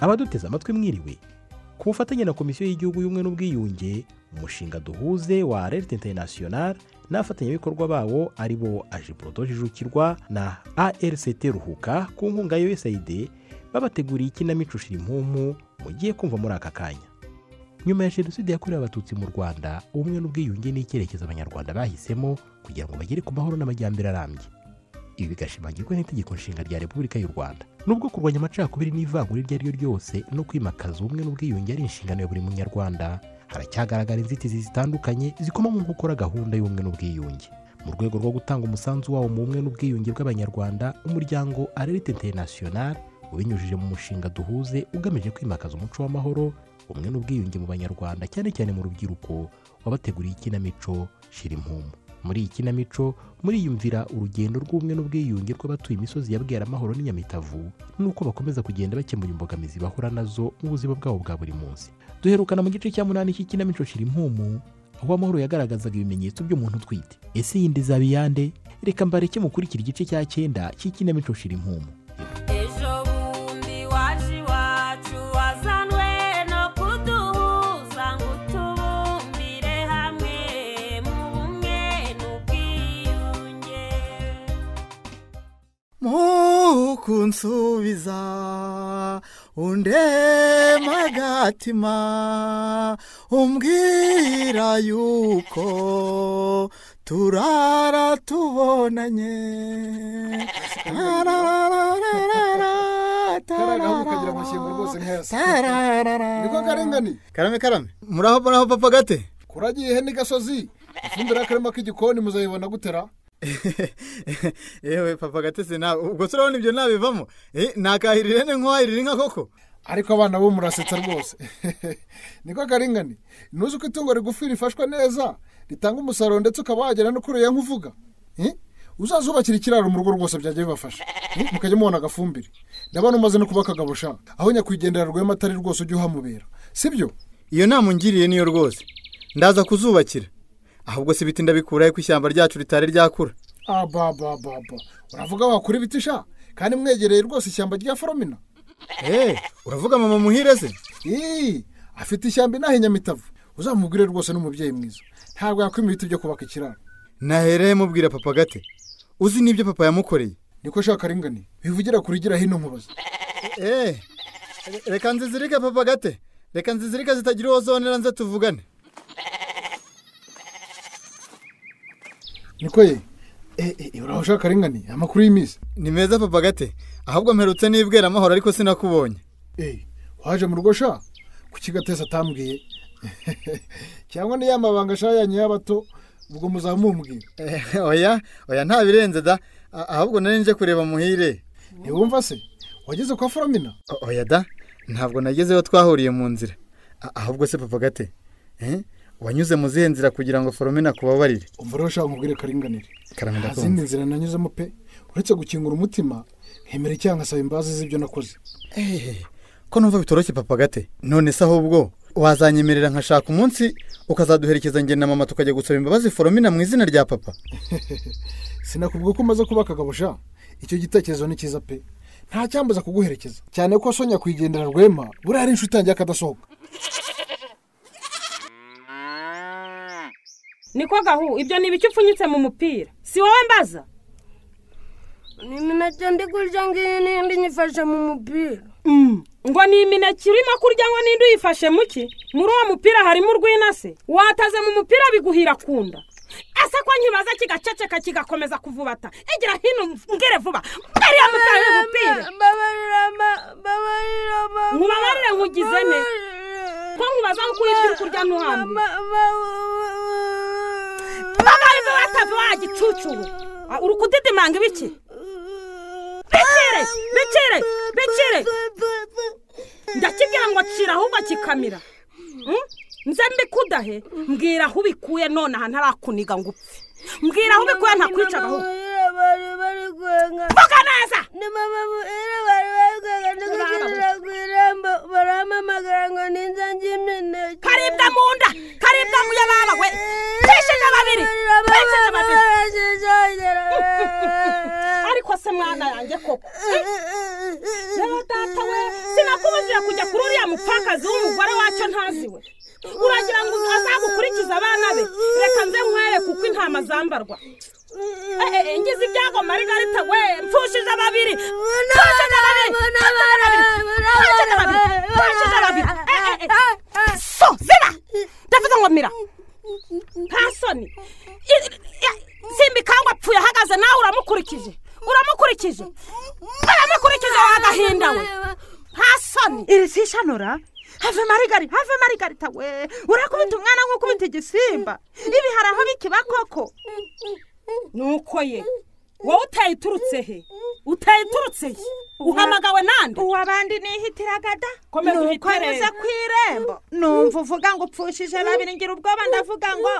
abaduteze amatwi mwiriwe ku bufatanye na komisiyo y'igihugu y'ubumwe n'ubwiyunge umushinga duhuze wa alert international n'abafatanyabikorwa babo ari bo ajiburodo jijukirwa na arct ruhuka ku nkunga ya usaid babateguriye ikinamico shirimpumu mugiye kumva muri aka kanya nyuma ya jenoside yakorewe abatutsi mu rwanda ubumwe n'ubwiyunge ni icyerekezo abanyarwanda bahisemo kugira ngo bagere ku mahoro n'amajyambere arambye ibi bigashimangirwa n'itegeko nshinga rya repubulika y'u rwanda nubwo kurwanya amacakubiri n'ivangura iryo ari ryo ryose no kwimakaza ubumwe n'ubwiyunge ari inshingano ya buri munyarwanda haracyagaragara inzitizi zitandukanye zikomamo mu gukora gahunda y'ubumwe n'ubwiyunge mu rwego rwo gutanga umusanzu wawo mu bumwe n'ubwiyunge bw'abanyarwanda umuryango arerite international ubinyujije mu mushinga duhuze ugamije kwimakaza umuco w'amahoro ubumwe n'ubwiyunge mu banyarwanda cyane cyane mu rubyiruko wabateguriye ikinamico shira impumu muri iyi kinamico muriyumvira urugendo rw'ubumwe n'ubwiyunge rw'abatuye imisozi ya bweramahoro n'inyamitavu n'uko bakomeza kugenda bakemura imbogamizi bahura nazo mu buzima bwabo bwa buri munsi duherukana mu gice cya munani cy'ikinamico shira impumu aho amahoro yagaragazaga ibimenyetso by'umuntu utwite ese iyi izaba iyande reka mbareke mukurikira igice cya cyenda cy'ikinamico shira impumu ejo bundi waje iwacu wazanwe no kuduhuza ngo utubumbire hamwe mu bumwe n'ubwiyunge mukunsubiza undema agatima umbwira yuko turara tubonanye karagaho ukagira amashyengo rwose nkayasa niko karengane karame karame muraho muraho papa gate kuragiye ihene gasozi ifumbire y'akarima k'igikoni muzayibona gutera yewe papa gatese nawe ubwo se urabona ibyo nabivamo Eh, nakahirira ihene nkuhahirira inka koko ariko abana bo murasetsa rwose niko karengane ntuzi ko itungo rigufi rifashwe neza ritanga umusaruro ndetse ukaba wagera no kuriya nk'uvuga Eh? uzazubakira ikiraro mu rugo rwose byajya bibafasha Eh, mukajya mubona agafumbire ndabona umaze no kuba akagabo sha aho nyakwigendera rwema atari rwose ujya uhamubera sibyo iyo nama ungiriye niyo rwose ndaza kuzubakira ahubwo si ibiti ndabikuraho ko ishyamba ryacu ritari ryakura ababababa uravuga wakura ibiti sha kandi mwegereye rwose ishyamba rya foromina eee uravuga mama muhire se Ii, afite ishyamba inaha inyamitavu uzamubwire rwose n'umubyeyi mwiza ntabwo yakwima ibiti byo kubaka ikiraro nahereye mubwira papa gate uzi n'ibyo papa yamukoreye niko shaka ringani bivugira kuri gira hino nkubaza eee reka nzizirike papa gate reka nzizirike zitagira uwo zonera nze tuvugane niko ye Eh, eh, uraho ushaka ringani amakuru y'iminsi ni meza papa gate ahubwo mperutse n'ibwera amahoro ariko sinakubonye Eh, waje mu rugo sha kuki gatesi atambwiye cyangwa niya mabanga sha yanyu y'abato ubwo muzamumubwira Eh, oya oya nta birenze da A- ahubwo nari nje kureba muhire ntiwumva se wageze kwa foromina O- oya da ntabwo nagezeyo twahuriye mu nzira A- ahubwo se papa gate eh, wanyuze mu zihe nzira kugira ngo foromina akubabarire umva rero ushaka nkubwire karinganire Karame nta ndakumva. zindi nzira nanyuzemo pe uretse gukingura umutima nkemera icyaha ngasaba imbabazi z'ibyo nakoze Eh, ko numva bitoroshye papa gate none se ahubwo wazanyemerera nkashaka umunsi ukazaduherekeza njye na mama tukajya gusaba imbabazi foromina mu izina rya papa sinakubwira ko umaze kuba akagabo sha icyo gitekerezo ni cyiza pe nta cyambuza kuguherekeza cyane ko sonya kuyigendera rwema buriya ari inshuti yanjye y'akadasohoka niko gahu ibyo ni ibiki upfunyitse mu mupira si wowe mbaza ni imineke ndi kurya ngiyi n'indi nyifashe mu mupira ngo ni imineke urimo kurya ngo n'indi uyifashe muki muri uwo mupira harimo urw'inase wataze mu mupira biguhira ku nda ese ko nkibaza kigaceceka kigakomeza kuvubata egera hino mbwire vuba mbere ya mutari umupira babarira ma- babarira ma- Mubabarire nkugize nte? Babarira. ko nkubaza ngo ukurya uri kurya ntuhambe Ma- ma- ma- baba ariwe watave wagicucuwe Ah, uri kudidimanga ibiki bikire bikire bikire ndakibwira ngo cira ahubwo kikamira Mm? nze mbikudahe mbwira aho ubikuye none aha ntarakuniga ngo upfe mbwira aho ubikuye ntakwicaga ahubwo Babarira bari bari kwenga. vuga neza Ni mama muhira bari bari kwenga, ndi gukinira ku irembo, barampamagara ngo ninze ndya imineke. karibwa mu nda karibwa mu yababa we cisheje babiri Babarira cisheje babiri babarira, cishe, cishe. ariko se mwana yanjye koko rero data we sinakubujije kujya kuri uriya mupfakazi w'umugore wacyo ntazi we uragira ngo azagukurikize abana be reka nze nkwereke uko intama zambarwa Eh, eh, ngize ibyago marigarita we mpfushije babiri mpfushije babiri mpfushije babiri mpfushije babiri Eh, eh, eh. so zira ndavuze ngo mira nta soni I- i- i- simbi kangwa apfuye ahagaze nawe uramukurikije uramukurikije uramukurikije wagahindawe nta soni iri sishanura have marigari have marigarita we urakubita umwana nk'ukubita igisimba ibi hari aho bikiba koko nuko ye wowe utayiturutse he utayiturutse he uhamagawe nande uwabandi nihitiragada Komeza nuko uhitere. anyuze ku irembo numva uvuga ngo upfushije babiri ngira ubwoba ndavuga ngo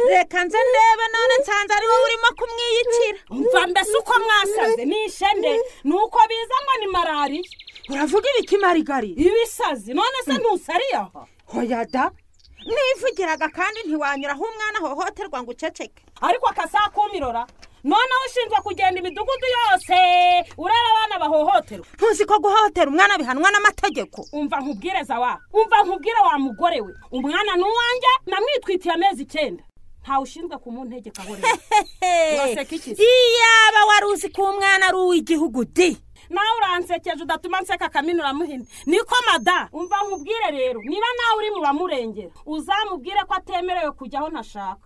reka nze ndebe none nsanze ari wowe urimo kumwiyitira mva mbese uko mwasaze ni ishende ni uko biza ngo ni malariya uravuga ibiki marigari ibisazi none se ntusariye aha hoyada nivugiraga kandi ntiwanyuraho umwana hohoterwa ngo uceceke ariko akasaha kumirora noneho ushinzwe kugenda imidugudu yose ureba abana bahohoterwa ntuzi ko guhohotera umwana bihanwa n'amategeko umva nkubwireza wa umva nkubwire wa mugore we umwana ni uwanjye namwitwitiye amezi icyenda ntawe ushinzwe kumuntegeka aho rero uraseka iki se iyaba wari uzi ko umwana ari uw'igihugu di nawe uransekeje udatuma nseka akamini uramuhina niko mada umva nkubwire rero niba nawe uri mu bamurengera uzamubwire ko atemerewe kujya aho ntashaka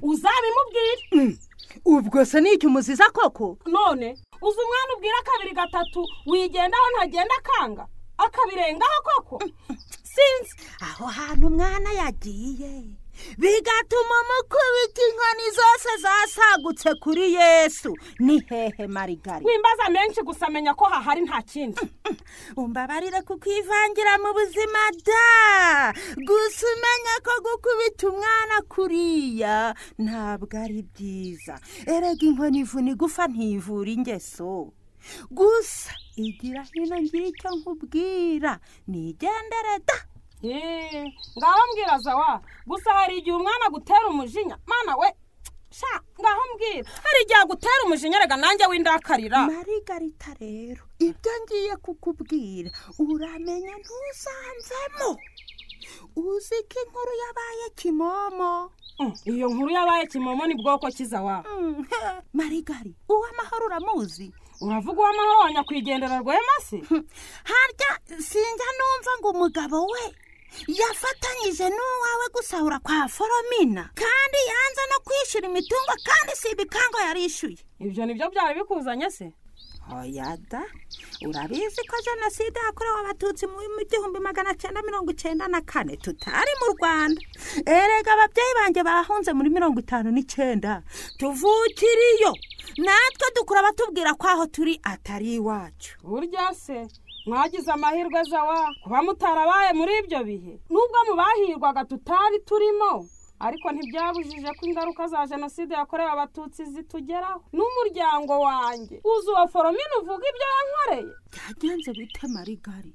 uzabimubwire ubwo se ni icyo umuziza koko none uzi umwana ubwira kabiri gatatu wigendaho ntagenda akanga akabirengaho koko sinzi aho hantu umwana yagiye bigatuma umukubita inkoni zose zasagutse kuri yesu ni hehe marigari wimbaza menshi gusa amenya ko hahari nta kindi umbabarire kukwivangira mu buzima da gusa umenya ko gukubita umwana kuriya ntabwo ari byiza erega inkoni ivuna igufa ntivura ingeso gusa igira hino ngira icyo nkubwira nigendere da Yee, ngaho mbwira zawa gusa hari igihe umwana agutera umujinya mana we sha ngaho mbwira hari igihe agutera umujinya rega nanjye windakarira marigarita rero ibyo ngiye kukubwira uramenya ntuzanzemo uzi ko inkuru yabaye kimomo Mm, iyo nkuru yabaye kimomo ni bwoko kiza wa Mm, marigari uwamahoro uramuzi uravuga uw'amahoro wa nyakwigendera rwema se harya sinjya numva ngo umugabo we yafatanyije n'uwawe gusahura kwa foromina kandi yanze no kwishyura imitungo kandi si ibikango yarishyuye ibyo nibyo byari bikuzanye se hoyada urabizi ko jenoside yakorewe abatutsi mu gihumbi magana cyenda mirongo icyenda na kane tutari mu rwanda erega ababyeyi banjye bahunze muri mirongo itanu n'icyenda tuvukiriyo natwe dukura batubwira ko aho turi atari iwacu burya se mwagize amahirwe zawa kuba mutarabaye muri ibyo bihe nubwo mubahirwaga tutari turimo ariko ntibyabujije ko ingaruka za jenoside yakorewe abatutsi zitugeraho n'umuryango wanjye uzuba foromine uvuga ibyo yankoreye byagenze bite marigari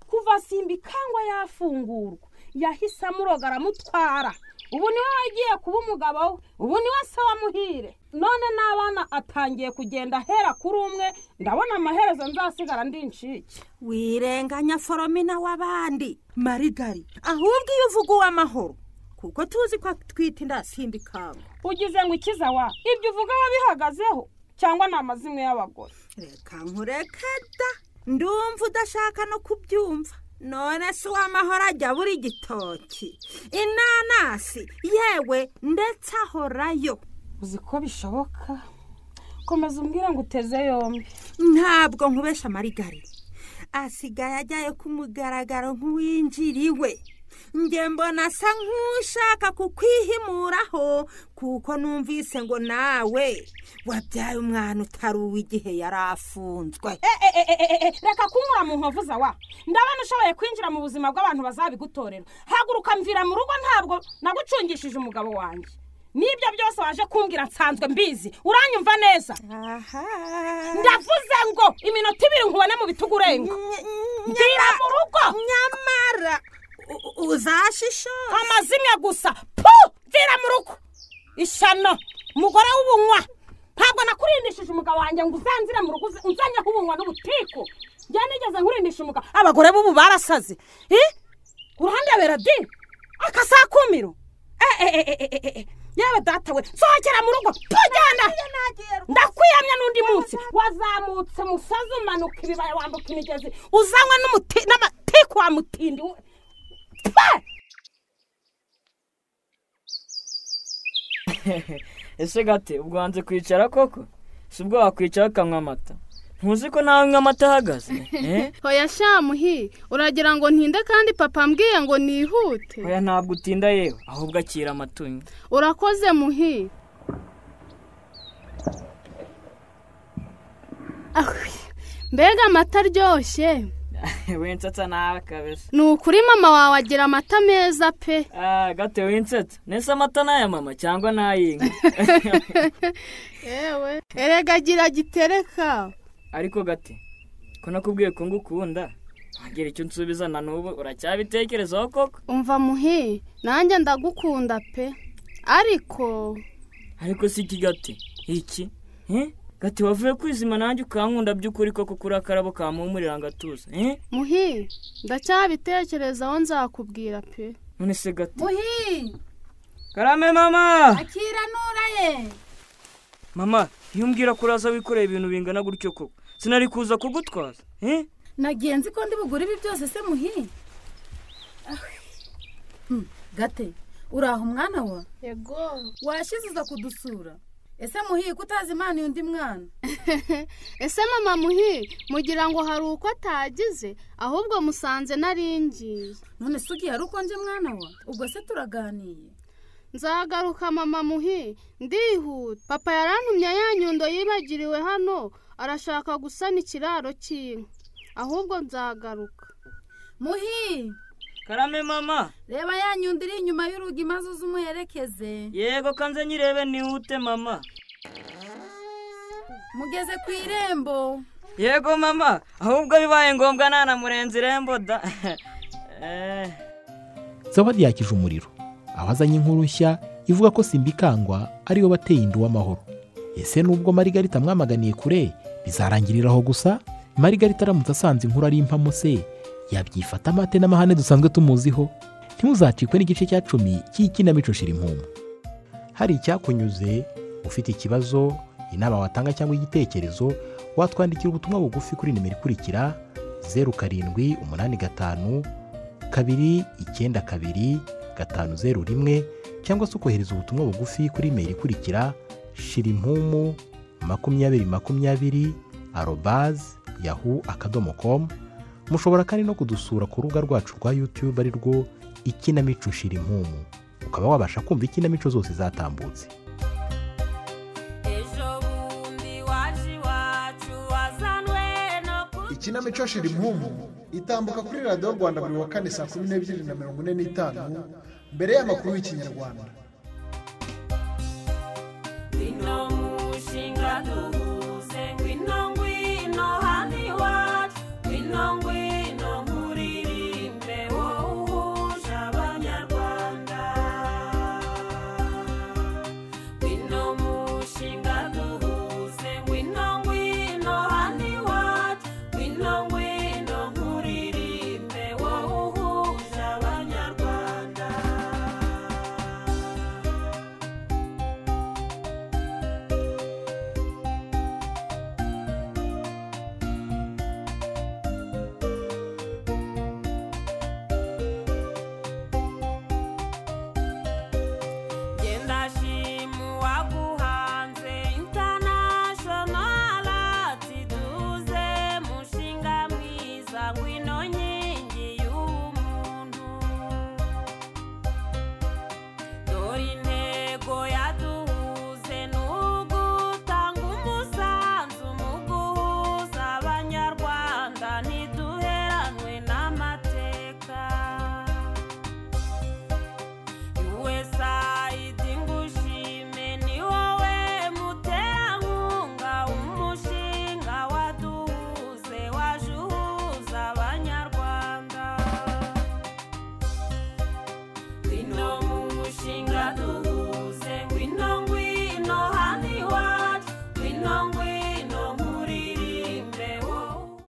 kuva simba ikangwa yafungurwa yahise amuroga aramutwara ubu niwe wagiye kuba umugabo we ubu niwe se wamuhire none n'abana atangiye kugenda ahera kuri umwe ndabona amaherezo nzasigara ndi incike wirenganya foromina w'abandi marigari ahubwo iyo uvuga uw'amahoro kuko tuzi ko twita indasimbi kango ugize ngo ikiza wa ibyo uvuga wabihagazeho cyangwa ni amazimwe y'abagore reka nkureke da ndumva udashaka no kubyumva none si uw'amahoro ajya abura igitoki inanasi yewe ndetse ahorayo uzi ko bishoboka komeza umbwire ngo uteze yombi ntabwo nkubesha marigari asigaye ajyaye ku mugaragaro nk'uwinjiriwe njye mbona asa nk'ushaka kukwihimuraho kuko numvise ngo nawe wabyaye umwana utari uw'igihe yari afunzwe reka kunyura mu nkovu zawa ndabona ushoboye kwinjira mu buzima bw'abantu bazabigutorera haguruka mvira mu rugo ntabwo nagucungishije umugabo wanjye n'ibyo byose waje kumbwira nsanzwe mbizi uranyumva neza aha ndavuze ngo iminota ibiri nkubone mu bitugu urenga mbwira mu rugo nyamara u- u- uzashishora amazimwe gusa pu mvira mu rugo ishano umugore w'ubunywa ntabwo nakurindishije umugabo wanjye ngo uzanzire mu rugo uze- unzanyeho ubunywa n'ubutiku njya nigeze nkurindisha umugabo abagore b'ubu barasaze Eh? uruhande beradi akasakumiro yewe data we sohokera mu rugo tujyana ndakwiyamya n'undi munsi wazamutse musozi umanuka ibibaya wambuka imigezi uzanywa n'umuti- n'amatiku wa mutindi we. Pfe! ese gate ubwo wanze kwicara koko si ubwo wakwicara ukanywa amata ntuzi ko nawe unywa amata ahagaze Eh? hoya shamuhi uragira ngo ntinde kandi papa ambwiye ngo nihute oya ntabwo utinda yewe ahubwo akira amatunyo urakoze muhi Ah, mbega amata aryoshye winsetsa nawe kabisa ni ukuri mama wawe agira amata meza pe Ah, gate winsetsa nese amata n'aya mama cyangwa n'ay'inka yewe erega agira gitereka ariko gate ko nakubwiye ko ngukunda wagira icyo nsubiza na n'ubu uracyabitekerezaho koko umva muhi nanjye ndagukunda pe ariko ariko si iki gate iki Eh? gate wavuye kwizima nanjye ukankunda by'ukuri koko kuri akarabo kamuhumurira ngo atuze Eh? muhi ndacyabitekerezaho nzakubwira pe none se gate muhi karame mama akira nura ye mama iyo umbwira ko uraza wikoreye ibintu bingana gutyo koko sinari kuza kugutwaza Eh? nagiye nzi ko ndi bugure ibi byose se muhi Ah, hmm, gate uraho mwana wa yego washize uza kudusura ese muhi ko utazi imana undi mwana ese mama muhi mugira ngo hari uko atagize ahubwo musanze nari ngiye none se ugiye ari uko nje mwana wa ubwo se turaganiye nzagaruka mama muhi ndihuta papa yarantumye ya nyundo yibagiriwe hano arashaka gusana ikiraro cy'inka ahubwo nzagaruka muhi karame mama reba ya nyundo iri inyuma y'urugi maze uze umuherekeze yego kanze nyirebe nihute mama mugeze ku irembo yego mama ahubwo bibaye ngombwa nanamurenza irembo da Eh, zawadi yakije umuriro aho azanye inkuru nshya ivuga ko simbikangwa ariwe wateye inda uw'amahoro ese nubwo marigarita amwamaganiye kure bizarangiriraho gusa marigarita aramutse asanze inkuru ari impamo se yabyifata amate n'amahane dusanzwe tumuziho ntimuzacikwe n'igice cya cumi cy'ikinamico shira impumu hari icyakunyuze ufite ikibazo inama watanga cyangwa igitekerezo watwandikira ubutumwa bugufi kuri nimero ikurikira zeru karindwi umunani gatanu kabiri icyenda kabiri gatanu zeru rimwe cyangwa se ukohereza ubutumwa bugufi kuri imeri ikurikira shirimpumu makumyabiri makumyabiri arobazi yahu akadomo komu mushobora kandi no kudusura ku rubuga rwacu rwa yutube ari rwo ikinamico shirimpumu ukaba wabasha kumva ikinamico zose zatambutse ejo bundi waje iwacu wazanwe no kutu ikinamico shira impumu itambuka kuri radiyo rwanda buri wa kane saa kumi n'ebyiri na mirongo ine n'itanu mbere y'amakuru y'ikinyarwanda